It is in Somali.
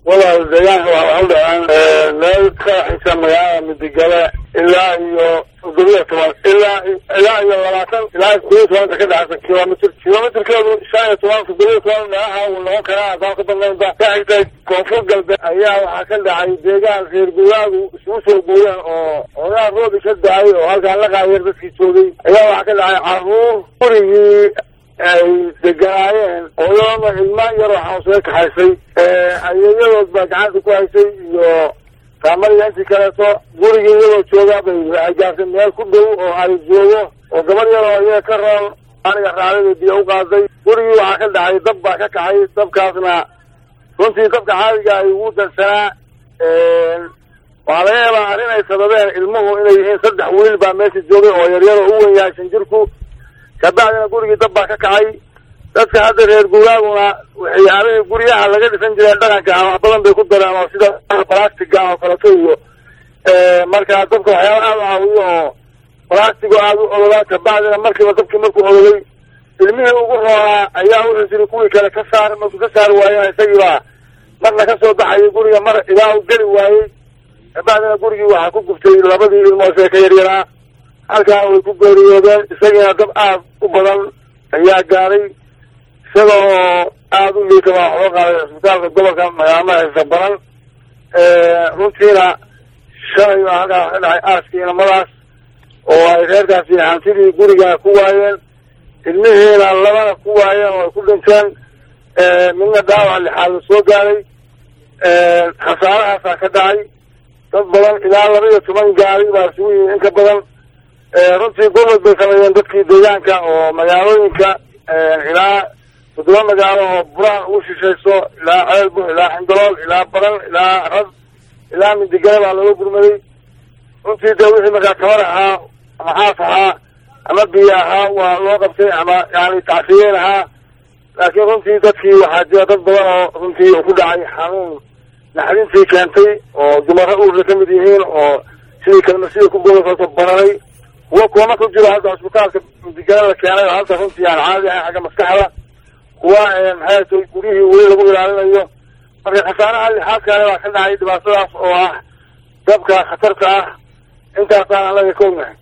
walaal deegaanka waxaa u dhaceen meel ka xisa magaalada midigale ilaa iyo toddobiya toban ilaa ilaa iyo labaatan ilaa toddobiya tobanka ka dhexaysa kilomitr kilomitrkeedu shan iyo toban toddobiya toban meelaha uu noqon karaa haddaan ka dambeynta ka xigtay koonfur galbeed ayaa waxaa ka dhacay deegaan reer guraagu isugu soo guureen oo ogaa roobi ka da-ay oo halkaan la qaayeer dadkii joogay ayaa waxaa ka dhacay caruur gurigii ay deganaayeen hooyadooda ilma yaroo xanuunsada kaxaysay ayeeyadood baa gacanta ku haysay iyo faamaliga intii kaleeto gurigii iyadoo jooga bay waxay gaartay meel ku dhow oo ari joogo oo gabar yaroo iyaga ka roon aniga raacdada biyo u qaaday gurigii waxaa ka dhacay dab baa ka kacay dabkaasna runtii dabka caadiga ay ugu dansanaa waxaa laga yaabaa arrin ay sababeen ilmuhu inay yihiin saddex wiil baa meesha joogay oo yaryaro u wen yahay shan jirku kabacdina gurigii dab baa ka kacay dadka hadda reer guuraaguna waxyaabihii guryaha laga dhisan jireen dhaqanka ah wax badan bay ku dareen oo sida balastiga oo kaleto iyo markaa dabka waxyaaba aada u caawiyo oo balastigo aada u ololaa kabacdina markiiba dabkii markuu ololay ilmihii ugu roonaa ayaa wuxuu jiri kuwii kale ka saar markuu ka saari waayena isagiibaa marna ka soo baxayay guriga mar ilaa u geli waayey kabacdina gurigii waxaa ku gubtay labadii ilmood ee ka yaryaraa halkaa way ku geeriyoodeen isagiina dab aada u badan ayaa gaaray isaga oo aada u liita baa waxoo qaaday cisbitaalka gobolka magaalada haysa baran runtiina shalay baa halkaa ka dhacay aaskii inamadaas oo ay reerkaasi hantidii guriga ku waayeen ilmihiina labana ku waayeen oo ay ku dhinteen midna dhaawac lixaada soo gaaray khasaarahaasaa ka dhacay dad badan ilaa laba iyo toban gaari baa isugu yimi in ka badan runtii gurmad bay sameeyeen dadkii deegaanka oo magaalooyinka ilaa toddoba magaalo oo buraha ugu shishayso ilaa ceelbu ilaa xindalool ilaa baran ilaa rad ilaa midigale baa looga gurmaday runtii dee wixii markaa tabar ahaa ama xaaf ahaa ama biyo ahaa waa loo qabtay ama yani tacfiyeen ahaa laakiin runtii dadkii waxaa jira dad badan oo runtii ku dhacay xanuun naxdintii keentay oo dumaro uurka ka mid yihiin oo sidii kalmasida ku godasato bararay kuwa kuwama ku jiro hadda cisbitaalka midigale la keenay oo hadda runtii aan caadi ahay xagga maskaxda kuwa maxay tay guryihii weli lagu ilaalinayo marka khasaaraha lixaad kale baa ka dhacay dhibaatadaas oo ah dabka khatarta ah intaasaan anaga ka ognahay